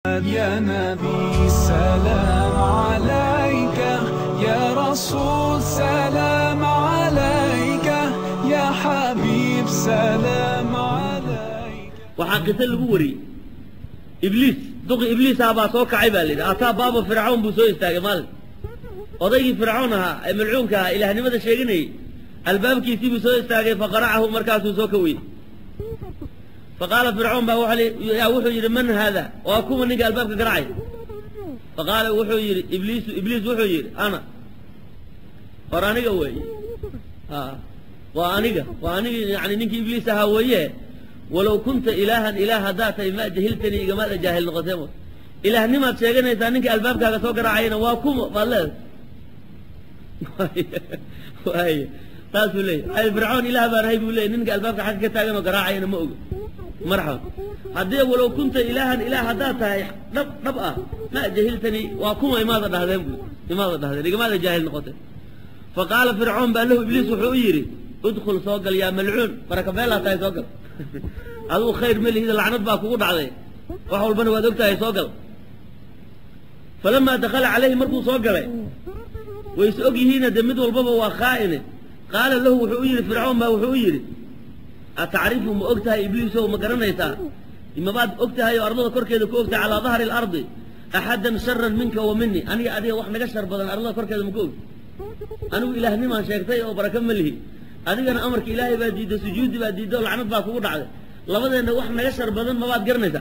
يا نبي سلام عليك يا رسول سلام عليك يا حبيب سلام عليك waxaa qiso lagu wariyey ibliis duqi ibliisaha baa soo kacay baa layidhi ataa baaba fircawn buu soo istaagay maalin odaygii fircawn ahaa ee malcuunka ahaa ilaahnimada sheeganayey albaabkiisii buu soo istaagay faqaracahu markaasuu soo kawiyey faqaala fircawn baa yaa wuxuu yidhi man haada waa kuwa ninka albaabka garacay faqaala wuxuu yidhi ibliisu ibliis wuxuu yidhi ana war aniga weeye a waa aniga waa aniga yani ninkii ibliis ahaa weeye walow kunta ilaahan ilaah haddaa tahay ma jahiltanii igamaada jaahil noqotee mo ilaahnimaad sheeganaysaa ninka albaabkaaga soo garaacayana waa kuma baad leedahay waay saasuu leeyahy ay fircawn ilaah baan ahay buu leeyay ninka albaabka xagga ka taagan oo garaacayana ma oga marxaban haddii walow kunta ilaahan ilaah haddaad tahay dhab dhab ah ma jahiltanii waa kuma imaada dhahdeen bu imaada dhahdeen igamaada jaahil noqotee faqaala fircawn baa lahu ibliis wuxuu u yidhi udkhul soo gal yaa malcuun baraka beelaa tahay soo gal adigu khayr ma lihida lacnad baa kugu dhacday wax walbana waad og tahay soo gal falamaa dakhala calayhi markuu soo galay way is og yihiina dee mid walbaba waa khaa'ine qaala lahu wuxuu u yidhi fircawn baa wuxuu u yidhi atacrifu ma og tahay ibliisow ma garanaysaa mabaad og tahay oo ardada korkeeda ku ogtahay calaa dahri alardi axaddan sharan minka wa mini aniga adiga wax naga shar badan ardada korkeeda ma ku og anigu ilaahnimaan sheegtay oo baraka ma lihi adigana amarka ilaahay baa diidday sujuudi baa diidday oo lacnad baa kugu dhacday labadeenna wax naga shar badan mabaad garanaysaa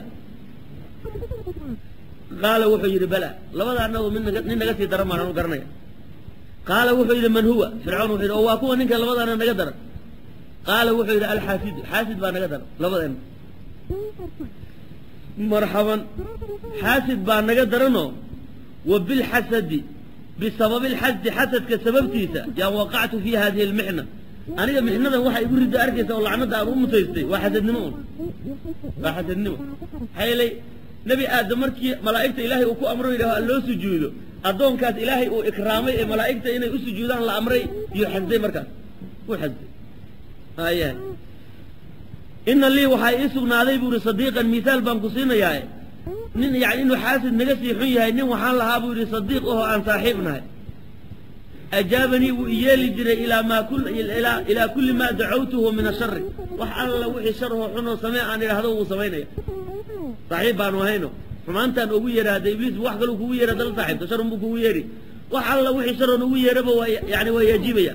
qaala wuxuu yidhi bala labadaannagu mid naga nin naga sii daran baan anu garanaya qaala wuxuu yidhi man huwa fircawn wuxuu yidhi oo waa kuwa ninka labadaana naga daran qaala wuxuu yidhi alxaasidu xaasid baa naga daran labadeenna marxaban xaasid baa naga daranoo wa bilxasadi bisababi alxasdi xasadka sababtiisa yaan waqactu fii hadihi almixna aniga mixnadan waxa igu ridda arkaysa oo lacnada aan u mutaystay waa xasadnimo un waa xasadnimo maxaa yeelay nebi aadam markii malaa'igta ilaahay uu ku amro yidhaho an loo sujuudo addoonkaas ilaahay uu ikraamay ee malaa'igta inay u sujuudaan la amray iyo xasday markaas wuu xasday ayahay ina lii waxaa ii sugnaaday buu yihi sadiiqan mihaal baan ku siinayaae nin yani inuu xaasid naga sii xun yahay nin waxaan lahaa buu yidhi sadiiq ahoo aan saaxiib nahay ajaabanii wuu iyeeli jiray ilaa maa ilaa kulli maa dacawtuhu min ashari wax alla wixii sharhoo xunoo samee aan idhaahdo wuu samaynaya saaxiib baanu ahayno xumaantaan ugu yeera hadda ibliis wax kaluu kugu yeera dala saaxiibto sharun buu kugu yeeri wax alla wixii sharoon ugu yeeraba waa yani waa yaajiibaya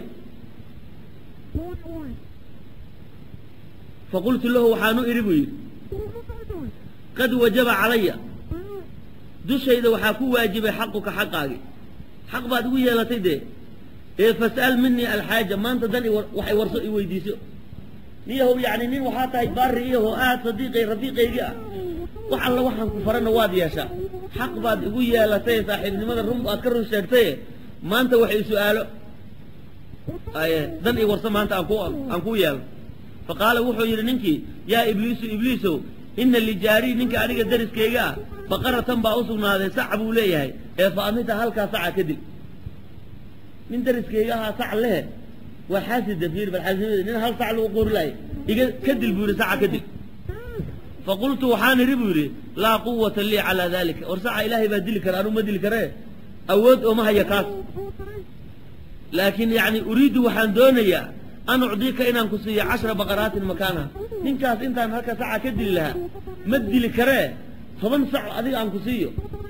faqultu lahu waxaanu idhi buu yidhi qad wajaba calaya dushayda waxaa ku waajibay xaquka xaqaagi xaq baad igu yeelatay dee ee fas'al minii alxaaja maanta dan wax i warso i weydiiso niyahow yacni nin waxaa tahay baari iyahoo aad sadiiqay rafiiqaygii ah wax alla waxaan ku farana waad yeeshaa xaq baad igu yeelatay saaxiibnimada run aad ka run sheegtaye maanta wax i su'aalo aye dan i warso maanta aan ku aan kuu yeelo fa qaala wuxuu yidhi ninkii yaa ibliisu ibliisow ina lijaarii ninka aniga dariskayga ah baqaratan baa u sugnaaday sac buu leeyahay ee fa amita halkaa saca ka dil nin dariskayga ahaa sac lehe waa xaasida fiir bal xaasidnimada nin hal sac lagu qori lahay iga ka dil buu yidhi saca ka dil faqultu waxaan idhi buu yidhi laa quwata lii calaa dalika war saca ilaahay baa dili kara anuu ma dili karee awood ooma haya kaas laakiin yacni uriiddu waxaan doonayaa an ucdiika inaan ku siiyo cashra baqaraatin makaanaha ninkaas intaan halka saca ka dili lahaa ma dili karee toban sac adiga aan ku siiyo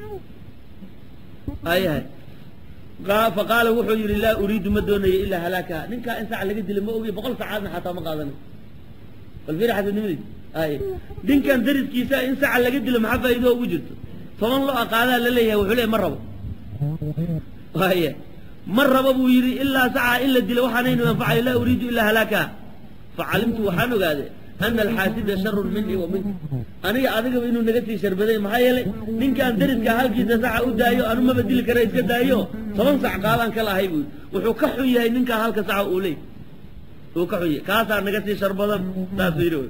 ayahay fa qaala wuxuu yidhi laa uriidu ma doonayo ilaa halaakaha ninkaa in sac laga dila ma ogiy boqol sacaadna xataa ma qaadanin bal fiiri xasadnimadiis ay ninkan dariskiisa in saca laga dilo maxaa faa'iido ugu jirto toban lo aqaadaa la leeyahay wuxuu leeyahy ma rabo waaya ma rabo buu yidhi ilaa sacaa in la dilo waxaanaynu anfacayo laa uriidu ilaa halaakaha facalimtu waxaan ogaade ana alxaasida sharun minii wa minka aniga adigaba inuu naga sii sharbaday maxaa yeelay ninkaan dariska halkiisa saca u daayo anu maba dili kara iska daayo toban sac qaadaan ka lahay buu wuxuu ka xun yahay ninkaa halka saca uu leey uu ka xun yahay kaasaa naga sii shar badan saasuu yidhi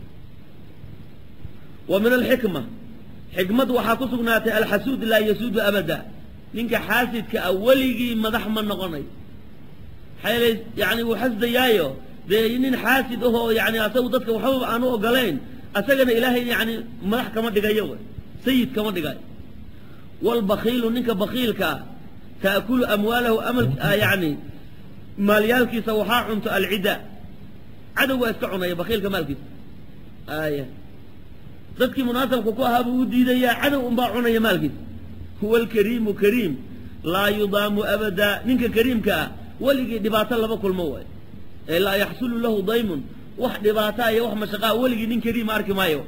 wa min alxikma xikmad waxaa ku sugnaatay alxasuud laa yasuudu abada ninka xaasidka ah weligii madax ma noqonayo maxaa yeelay yani wuu xasdayaayo dee nin xaasid ahoo yani asagu dadka waxbaba aanu ogolayn asagana ilaahay yani madax kama dhigayo wy sayid kama dhigay walbakiilu ninka bakiilkaa taakulu amwaalahu amal yani maalyaalkiisa waxaa cunto alcida cadow waa iska cunaya bakiilka maalkiisa aya dadkii munaasabka ku ahaa buu u diidayaa cadow unbaa cunaya maalkiisa huwa alkariimu kariim laa yudaamu abada ninka kariimka ah weligii dhibaato laba kulmo waay ee laa yaxsulu lahu daymun wax dhibaataa iyo wax mashaqaa weligii nin kariima arki maayo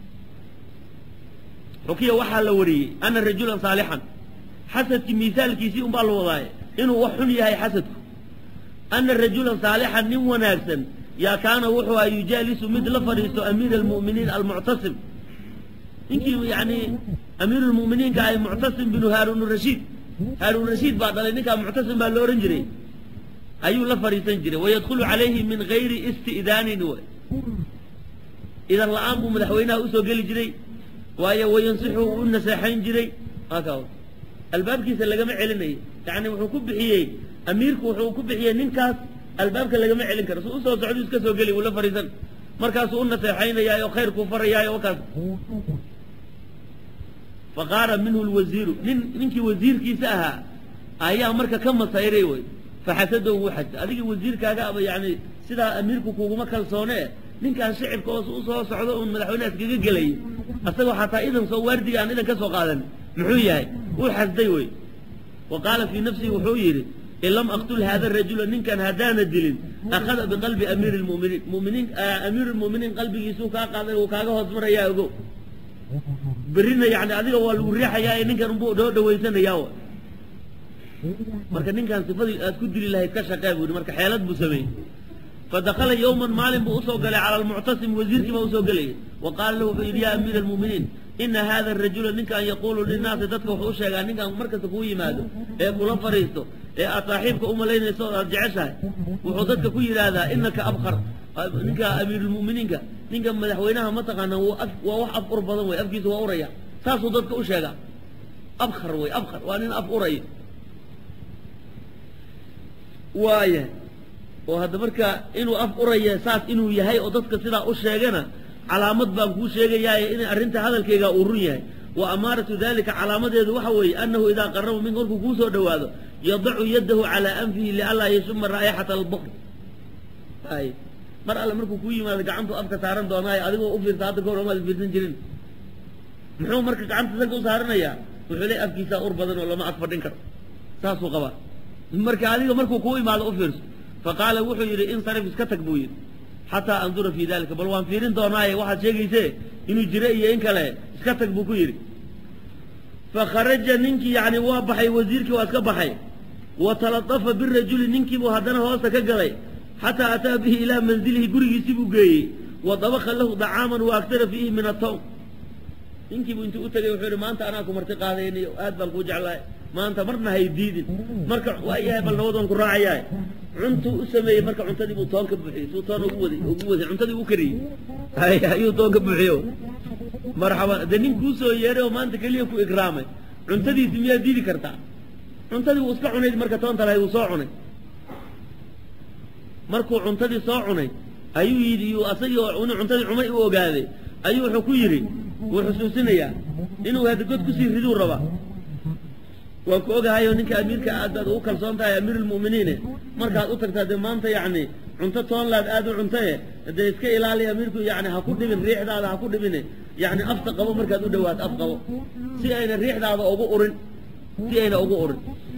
xukiya waxaa la wariyey ana rajulan saalixan xasadkii miisaalkiisii unbaa la wadaaye inuu wax xun yahay xasadku ana rajulan saalixan nin wanaagsan yaa kaana wuxuu aha yujaalisu mid la fadhiisto amiir almu'miniin almuctasim ninkii yani amiiru lmu'miniinka ay muctasim binu haaruun rashiid haaruun rashiid baa dhalay ninkaa muctasim baa lo odhan jiray ayuu la fadhiisan jiray wayadkhulu calayhi min gayri isti'daanin w idan la-aan buu madaxweynaha usoo geli jiray waayo wayansixu u naseexayn jiray aka albaabkiisa lagama celinayo yani wuxuu ku bixiyey amiirku wuxuu ku bixiyey ninkaas albaabka lagama celin karo su usoo socdu iska soo geli uu la fadhiisan markaasuu u naseexaynayaayo khayrkuu farayaayo wakaas faqaara minhu lwasiiru nin ninkii wasiirkiisa ahaa ayaa marka ka masayray wey faxasadow wuu xasay adiga wasiirkaaga aba yani sidaa amiirku kuguma kalsoonee ninkaan shicibka oos u soo socdo uun madaxweynaha iskaga gelay asagoo xataa idan soo waardiga aan idan ka soo qaadan muxuu yahay wuu xasday wey wa qaala fii nafsihi wuxuu yidhi in lam aqtul hada rajula ninkan haddaana dilin akhada biqalbi amiiri lmuminiin muminiin amiiru lmu'miniin qalbigiisuu kaa qaaday uu kaaga hoos marayaa ogo berrina yani adiga waa lagu riixayaa ee ninkan unbuu dhoo dhawaysanayaa marka ninkan sifadii aad ku dili lahayd ka shaqee buu yidhi marka xeelad buu sameeyey fadakala yowman maalin buu usoo galay cala almuctasim wasiirkii baa usoo gelayay wa qaala lahu wuxuu yidhi yaa amiira almu'miniin ina hada arajula ninkan yaquulu linnaasi dadka wuxuu u sheegaa ninkan markasta kuu yimaado ee kula fadhiisto ee aad saaxiibka u malaynayso o aad jeceshahay wuxuu dadka ku yidhaahdaa inaka abkar ninka amiirulmu'miniinka ninka madaxweynaha mataqaana waa wax af ur badan wey afkiisa waa uraya saasuu dadka u sheegaa abkar wey abkar waa nin af uraya waaya oo hadda marka inuu af uraya saas inuu yahay oo dadka sidaa u sheegana calaamad baan kuu sheegayaaye in arrinta hadalkaygaa uu run yahay wa amaaratu dalika calaamadeedu waxa weeye annahu idaa qaraba minka markuu kuu soo dhowaado yadacu yadahu calaa anfihi lianlaa yashuma raa'ixata albukr ay mar alle markuu kuu yimaado gacantuu afka saaran doonaayo adigoo u fiirsa hadda kahor omaad fiirsan jirin muxuu marka gacanta sanka u saaranayaa wuxuu leey afkiisaa ur badan oo lama ag fadhin karo saasuu qabaa marka adiga markuu kuu imaado u fiirso faqaala wuxuu yidhi insarif iska tag buu yidhi xataa andura fii dalika bal waan fiirin doonaaye waxaad sheegayse inuu jiro iyo in kale iska tag buu ku yidhi fakharaja ninkii yani waa baxay wasiirkii waa iska baxay wa talatafa birajuli ninkiibuu haddana hoosta ka galay xataa ataa bihi ilaa manzilihi gurigiisii buu geeyey wa dabaka lahu dacaaman wa aktara fiihi min atawm ninkiibuu intuu u tegay wuxuu yidhi maanta anaa ku marti qaadayniyo aad baan kuu jeclahay maanta marna hay diidin marka waa yahay bal nabad waan ku raacayaa cuntuu u sameeyey marka cuntadii buu toon ka buuxiyey suu toon ugu waday ugu waday cuntadii u kariyey hay ayuu toon ka buuxiyo marxaban dee nin kuu soo yeeray oo maanta keliya ku ikraamay cuntadiisi miyaad diidi kartaa cuntadii wuu iska cunayd marka toonta lahayd wuu soo cunay markuu cuntadii soo cunay ayuu yidhi iyuu asagii oo inuu cuntadii cumay u ogaaday ayuu wuxuu ku yidhi wuu xusuusinayaa inuu hadda god kusii riduu rabaa waan ku ogahayo ninka amiirka aad baad ugu kalsoon tahay amiirulmu'miniine markaad u tagtaa dee maanta yacni cunto toonlaad aad u cuntaye dee iska ilaali amiirku yani ha ku dhibin riixdaada ha ku dhibine yani afta qabo markaad u dhawaato af qabo si ayna riixdaada ugu urin si ayna ugu urin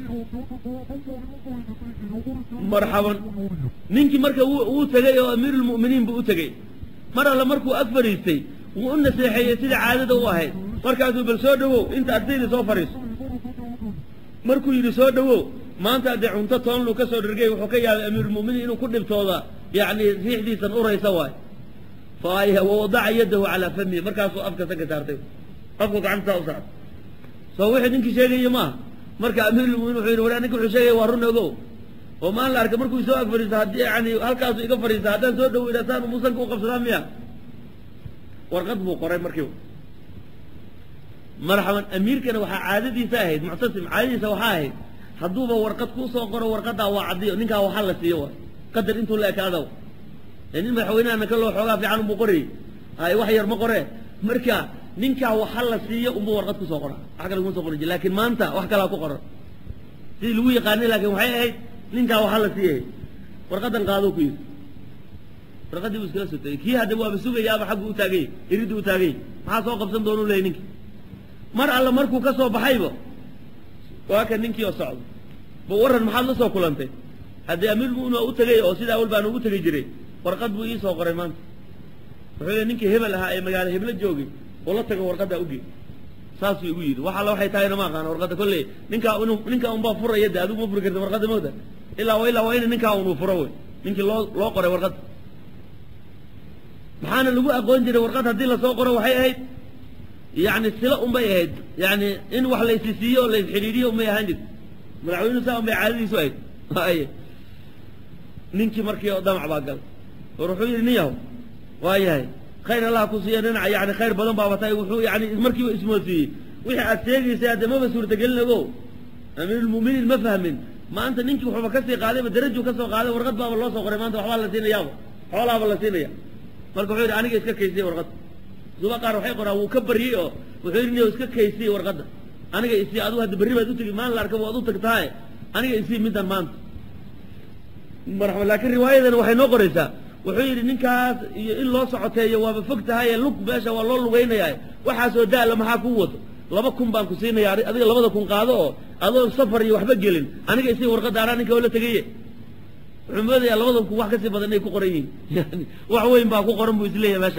marxaban ninkii marka wuu tegey oo amiirulmu'miniin buu u tegey mar alle markuu ag fadhiistay wuu u naseexeeyey sida caadada u ahayd markaasuu bal soo dhawow inta ardayda soo fadhiiso markuu yidhi soo dhawow maanta dee cunto toonluu ka soo dhergay wuxuu ka yaabay amiirulmu'miniin inuu ku dhibtooda yacni riixdiisan uraysa waay fa wawadaca yadahu calaa famihi markaasuu afka sanka saartay afku gacantasaa u saartay soo wixii ninkii sheegaya maaha marka amiirulmu'miniin wuxuu yidhi waraa ninka wuxuu sheegaya waa run ogow oo maan la arkay markuu isoo ag fadhiisto haddii yani halkaasu iga fadhiista haddaan soo dhawo idhaa saan muusanka u qabsadaa miya warqad buu qoray markiiba marxaban amiirkana waxaa caadadiisa ahayd muctasim caadadiisa waxaa ahayd hadduuba warqad kuu soo qoro warqaddaa waa caddiyo ninkaa waxaa la siiyo waay qadar intuu la ekaadaw ee nin madaxweynahana ka loo xoogaa fiican unbuu qorayey ay wax yar ma qoree marka ninkaa waxa la siiyo unba warqad kusoo qora wax kale kuma soo qoran jir laakiin maanta wax kalaa ku qoran sidii lagu yaqaanay laakiin waxay ahayd ninkaa waxa la siiyay warqadan qaadoo ku yidhi warqaddii buu iskala soo tegey kii hadda waaba sugayaaba xaggu u taagay iriddu u taagay maxaa soo qabsan doonuu leeyay ninkii mar alla markuu ka soo baxayba waa kan ninkii oo socdo ba warran maxaad la soo kulantay haddii amiirmu'min waa u tegey oo sida awal baan ugu tegi jiray warqad buu ii soo qoray maanta wuxuu yidhi ninkii hebel ahaa ee magaalo heblo joogay oo la tago warqaddaa ugeey saasuu igu yidhi wax alla waxay tahayna ma aqaana warqadda kolley ninkaa inuu ninkaa unbaa furaya de adigu ma furi karta warqadda mawda ilaa wa ilaa waa ina ninkaa unuu furo wey ninkii loo loo qoray warqadda maxaana lagu aqoon jiray warqad haddii lasoo qoro waxay ahayd yani silo unbay ahayd yani in wax laysisiiyo o laysxidhiidhiyo unbay ahaan jirta madaxweynuhu saa unbay caadadiisu ahayd ay ninkii markii oo damac baa galay war wuxuu yidhi nin yahow waa yahay khayr allah ku siiya dhinaca yani khayr badan baaba tahay wuxuu yani markiiba ismoodsiiyey wixii aad sheegaysay hadde maba suurtagelin ogo amiirulmu'miniin ma fahmin maanta ninkii wuxuuba kasii qaadayba darajuu ka soo qaaday warqad baaba loo soo qoray maanta waxbaa la siinayaaba xoolaaba la siinaya marka wuxuu yidhi aniga iska kaysiyey warqadda suba qaar waxay qoraan wuu ka baryey oo wuxuu yidhi niyow iska kaysiyey warqadda aniga isii adigu hadda berri baad u tegi maalin la arka waad u tagtahay aniga isii middan maanta marxaba laakiin riwaayadan waxay noo qoraysaa wuxuu yidhi ninkaas iyo in loo socoteeyo waaba fog tahaye lug meesha waa loo lugaynayaa waxaasoo daala maxaa kuu wato laba kun baan ku siinaya adiga labada kun qaado oo adoon safar iyo waxba gelin aniga isii warqadda anaa ninka oo la tegaye wuxuu moodayaa labada kun wax kasii badan inay ku qoran yihiin yani wax weyn baa ku qoran buu isleeyahay meesha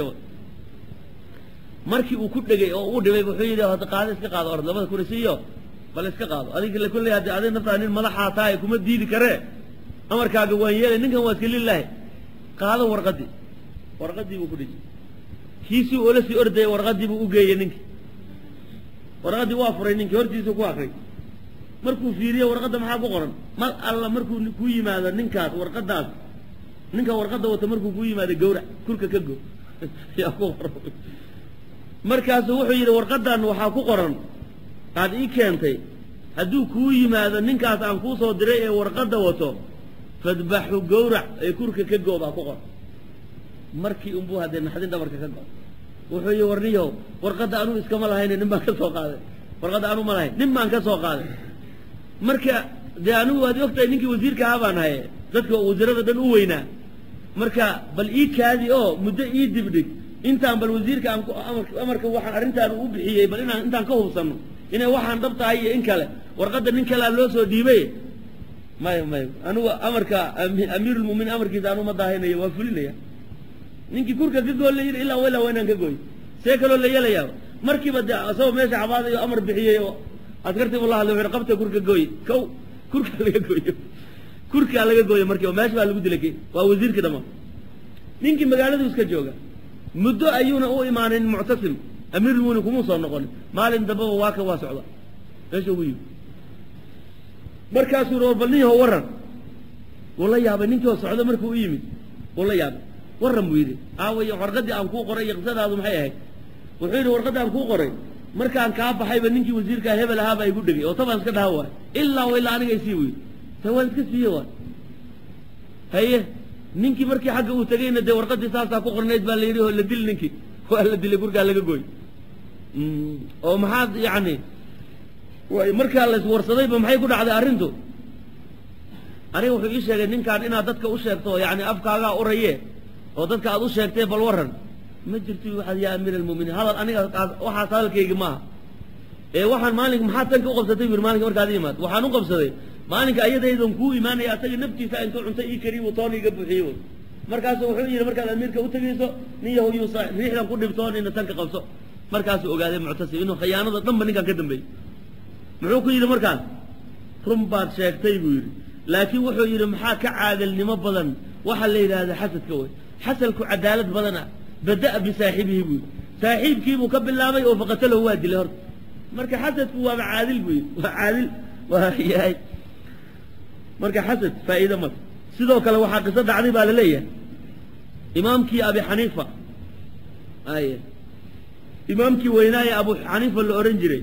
markii uu ku dhegay oo uu dhibay wuxuu yidhi hada qaado iska qaado orad labada kun isiiyo bal iska qaado adiga la kulley haddi adiga naftaa nin madaxaa tahay kuma diidi karee amarkaaga waan yeelay ninkan waa iska lilaahi qaado warqaddii warqaddii buu ku dhiji kiisii oola sii ordayay warqaddii buu u geeyey ninkii warqaddii waa furay ninkii hortiisuu ku akray markuu fiiriye warqadda maxaa ku qoran mar alla markuu ku yimaado ninkaas warqaddaas ninka warqadda wata markuu ku yimaado gawrac kurka ka go yaa ku qoran markaasuu wuxuu yidhi warqaddan waxaa ku qoran aad ii keentay hadduu kuu yimaado ninkaas aan kuu soo diray ee warqadda wato fadbaxu gawrac ee kurka ka go baa ku qoran markii unbuu haddee naxdin dhabarka ka go wuxuu yidhi warniyow warqadda anuu iskama lahayne nin baan ka soo qaaday warqadda anuu ma lahayn nin baan ka soo qaaday marka dee anigu waad ogtahay ninkii wasiirka ahaa baan haye dadka wasiirada dhan u weynaa marka bal ii kaadi oo muddo ii dibdhig intaan bal wasiirka aan amarka waxaan arrintaan u bixiyey bal inaan intaan ka hubsanno inay waxaan dhab tahay iyo in kale warqadda nin kalea loo soo dhiibay maya maya anigu amarka amiirulmuminiin amarkiisa anu ma daahinayo waa fulinaya ninkii kurka ka gool la yidhi ilaa ilaa waa inaan ka gooy see kaloo la yeelayaa markiiba dee asagoo meesha cabaadayo amar bixiyey oo askartii buu la hadlay wuxuu qabta kurka gooy kow kurkaa laga gooyo kurkaa laga gooyo markiiba meesha baa lagu dilay waa wasiirkii dhammaan ninkii magaaladu iska jooga muddo ayuuna u imaanin muctasim amiirulmuminiin kumuu soo noqonin maalin dambeba waa kan waa socda meesha ugu yimi markaasuu war bal nin yahow warran wuu la yaabay ninkii oo socda markuu u yimid wuu la yaabay warran buu yidhi aaway warqaddii aan kuu qoray iyo qisadaadu maxay ahayd wuxuu yidhi warqaddii aan kuu qoray markaan kaa baxayba ninkii wasiirkaa hebel ahaa baa igu dhegay oo tabaan iska dhaha waay ilaa wa ilaa aniga isii weyy ta waan iska siiye waay haye ninkii markii xagga uu tegeyna dee warqaddii saasaa ku qornayd baa la yidhi oo la dil ninkii waa la dilay gurgaa laga gooy oo maxaad yacni way markaa la iswarsadayba maxay ku dhacday arrintu aniga wuxuu ii sheegay ninkaan inaad dadka u sheegto yani afkaagaa uraye oo dadka aad u sheegtay bal warran ma jirto waxaad yaa amiir almuminiin hadal aniga waxaas hadalkaygi maaha ee waxaan maalinka maxaad tanka u qabsatay buyir maalinka markaad imaad waxaan u qabsaday maalinka ayadaydan kuu imaanaya asaga naftiisa intuu cunto ii kariy toon iga buuxiye wy markaasu wuxuu yidhi markaad amiirka u tegayso nin yahu yuusa riixdan ku dhibtoonina tanka qabso markaasuu ogaaday muctasim inuu khiyaanada dhanba ninkaan ka dambeeyey muxuu ku yidhi markaan run baad sheegtay buu yidhi laakiin wuxuu yidhi maxaa ka caadilnimo badan waxaa la yidhaahda xasadka wey xasalku cadaalad badana bada'a bisaaxibihi buu yidhi saaxiibkiibuu ka bilaabay oo faqatalahu waa dilay horta marka xasadku waaba caadil buu yidhi waa caadil waa yahay marka xasad faa'iido male sidoo kale waxaa qiso dhacday baa la leeyahay imaamkii abi xaniifa ay imaamkii weynaaye abu xaniifa la odhan jiray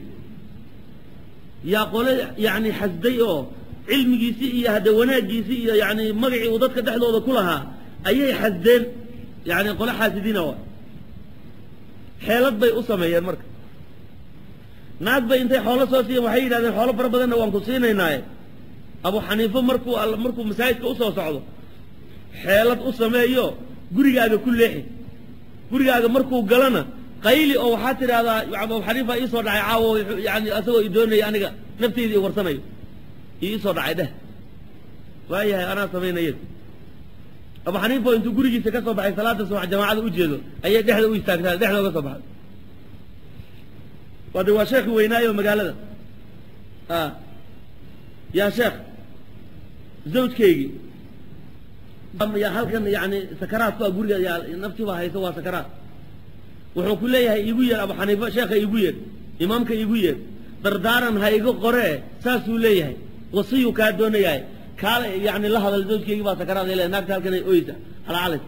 yaa qole yani xasday oo cilmigiisii iyo hadde wanaaggiisii iyo yani magacii uu dadka dhexdooda ku lahaa ayay xasdeen yani qole xaasidiina wa xeelad bay u sameeyeen marka naag bay intay xoolo soo siiyeen waxay yidhahdeen xoolo fara badanna waan ku siinaynaaye abu xaniifo markuu markuu masaajidka usoo socdo xeelad u sameeyo gurigaaga ku leexi gurigaaga markuu galana qayli oo waxaa tidhahdaa abu xaniifa iisoo dhacay caawo yani asagoo i doonaya aniga nafteydii warsanayo iisoo dhacay dheh waayahay anaa samaynaya abu xaniifa oo intuu gurigiisa ka soo baxay salaada subax jamaacada u jeedo ayay dhexda u istaagtaa dhexda uga soo baxday waa de waa sheekhi weynaayo magaalada a yaa sheekh zawjkaygii ya halkan yani sakaraad ku a guriga yaa naftii baa hayso waa sakaraad wuxuu ku leeyahay iigu yeer abu xaniifa sheekha iigu yeer imaamka iigu yeer dardaaran ha iga qoree saasuu leeyahay wasiyuu kaa doonayahay kaala yani la hadal zawjkaygii baa sakaraad ay leeyahay naagta halkan ay oysa halcalaysa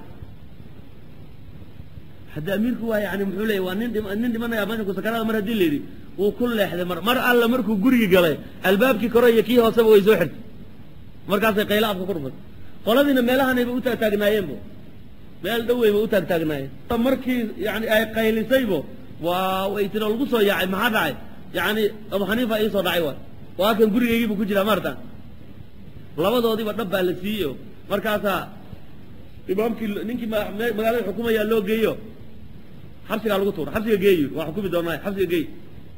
hadda amiirku waa yani muxuu leeyahy waa nin dhim nin dhimanaya minku sakaraada mar haddii la yidhi wuu ku leexday mar mar alla markuu gurigi galay albaabkii kore iyo kii hooseba way soo xirtay markaasay qaylo afka ku dhufatay qoladiina meelahanayba u taagtaagnaayeenbo meel dhoweyba u taagtaagnaayeen markii yani ay qaylisaybo waa way tiro lagu soo yaacay maxaa dhacay yani abu xaniifa iisoo dhacay waay waa kan gurigaygiibu ku jiraa maarta labadoodiiba dhab baa la siiyeyo markaasaa imaamkii ninkii magaalada xukumayaa loo geeyo xabsigaa lagu tuura xabsiga geeyi waa xukumi doonaa xabsiga geey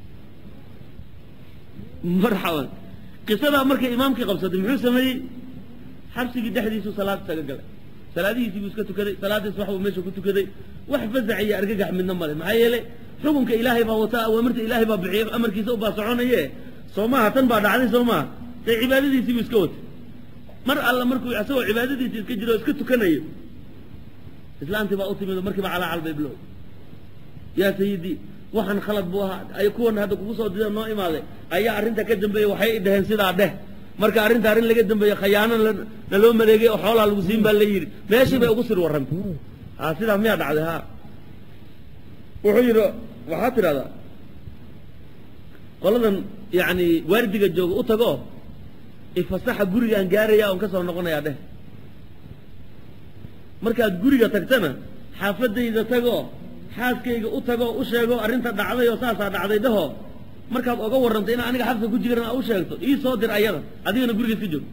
marxaban qisadaa markay imaamkii qabsatay muxuu sameeyey xabsigii dhexdiisuu salaad isaga galay salaadihiisii buu iska tukaday salaadiis waxbuu meesha ku tukaday wax fasax iyo argagax midna male maxaa yeelay xukunka ilaahay baa wata awaamirta ilaahay baa bixiya amarkiisa u baa soconaye soo maaha tan baa dhacday soo maaha dee cibaadadiisii buu iska watay mar alla markuu isagoo cibaadadiisi iska jiro o iska tukanayo islaantii baa u timid oo markiiba calaacal bay bilow yaa sayidii waxaan khalad buu ahaa ay kuwan hadda kugu soo dida noo imaaday ayaa arrinta ka dambeeyey waxay i dhaheen sidaa dheh marka arrinta arrin laga dambeeye khayaano naloo maleegay oo xoolaa lagu siin baa la yidhi meeshii bay ugu sir warrantay ha sidaa miyaa dhacday ha wuxuu yidhi waxaad tidhahdaa qoladan yani waardiga jooga u tago ifasaxa gurigaan gaaraya on ka soo noqonayaa dheh markaad guriga tagtana xaafadayda tagoo xaaskayga u tagoo u sheego arrinta dhacday oo saasaa dhacday dhaho markaad oga warrantay inaa aniga xabka ku jiran aa u sheegto ii soo dir ayada adigana guriga iska joog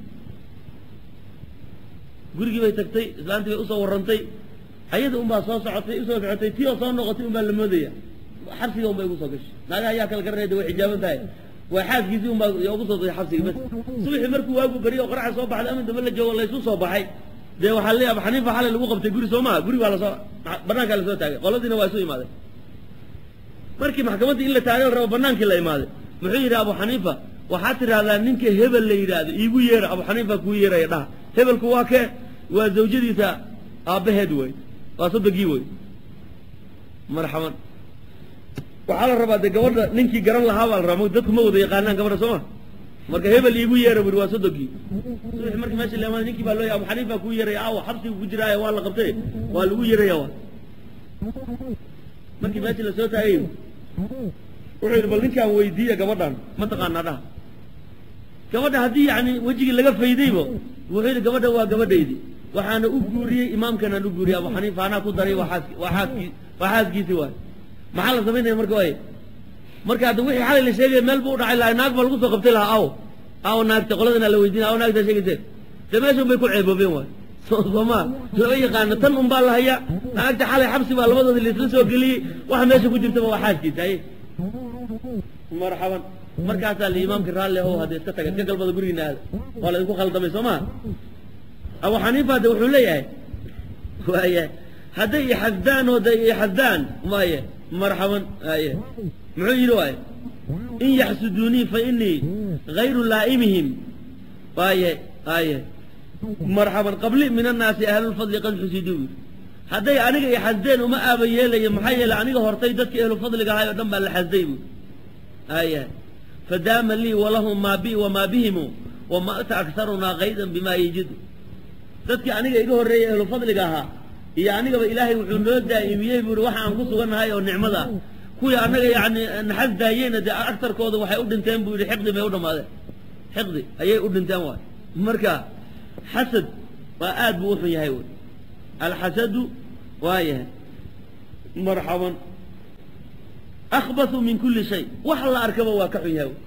gurigii bay tagtay islaantii bay usoo warrantay ayada unbaa soo socotay usoo socotay tii oo soo noqotay unbaa la moodaya xabsiga unbay ugu soo gashay naagaha ayaa kala garanaya de way xijaaban tahay waa xaaskiisii unbaa ugu soo daay xabsiga bas subaxii markuu waagu beriyo oo qoraxa soo baxday amin dambe la joogo laysu soo baxay dee waxaa leeyahay abu xaniifa xalay lagu qabtay guri soo maha guri baa lasoo banaankaa lasoo taagay qoladiina waa isu imaaday markii maxkamaddii in la taagay rabo banaankii la imaaday muxuu yidhi abu xaniifa waxaad tidhahdaa ninka hebel la yidhaahdo iigu yeera abu xaniifa kuu yeeraya dhaha hebelku waa kee waa zawjadiisa aabbaheed wey waa sodogii wey marxaban waxaa la rabaa dee gabadha ninkii garan lahaa baa la rabaa dadku ma wada yaqaanaan gabadha soo ma marka hebel iigu yeera buri waa sodogii subaxi markii meesha la imaaday ninkii baa loo abu xaniifa kuu yeeraya aawa xabsigu ku jiraaye waa la qabtay waa lagu yeeraya waa markii meesha lasoo taagay wuxuu yidhi bal ninkaan weydiiya gabadhan ma taqaanaa dhaha gabadha haddii yani wejigii laga faydaybo wuxuu yidhi gabadha waa gabadhaydii waxaana u guuriyey imaamkanaan u guuriyey abu xaniifa anaa ku daray waa xaaski waa xaaskii waa xaaskiisii waay maxaa la samaynaya marka waay marka hadda wixii xalay la sheegaya meel buu u dhacay lahay naag baa lagu soo qabtay lahaa aw aw naagta qoladana la weydiinaya aw naagtaa sheegaysee dee meeshan bay ku ceeboobeen waay sooma lama yaqaano tan un baa la hayaa naagta xalay xabsi baa labadooda laisla soo geliyey waxa meesha ku jirtaba waa xaaskiisa aye marxaban markaasaa la imaamki raalli ahow hadda iska taga iska galbada gurigiina aada waa la idinku khaldamay soo maa abu xaniifa de wuxuu leeyahay waaya hadday ixasdaan oo day ixasdaan maaye marxaban aye muxuu yidhi waaye in yaxsuduunii fa inii gayru laa'imihim waaye aye marxaban qabli min annaasi ahlulfadli qad xusiduu yidhi hadday aniga i xasdeen uma aaba yeelayo maxaa yeelay aniga hortay dadkii ahlufadliga ahay oo dhan baa la xasday buui aya fadaama lii walahum maa bi wamaa bihimu wamata akarunaa kaydan bimaa yajidu dadkii aniga iga horreeyey ahlufadliga ahaa iyo anigaba ilaahay wuxuu noo daa'imiyey buui waxa aan ku sugannahay oo nicmada ah kuwii annaga yani naxas daayeyna dee agtarkooda waxay u dhinteen buu yidhi xiqdi bay u dhammaadeen xiqdi ayay u dhinteen waay marka xasad waa aad buu uxun yahay wy alxasadu waa yahay marxaban akhbathu min kulli shay wax la arkaba waa ka xun yahay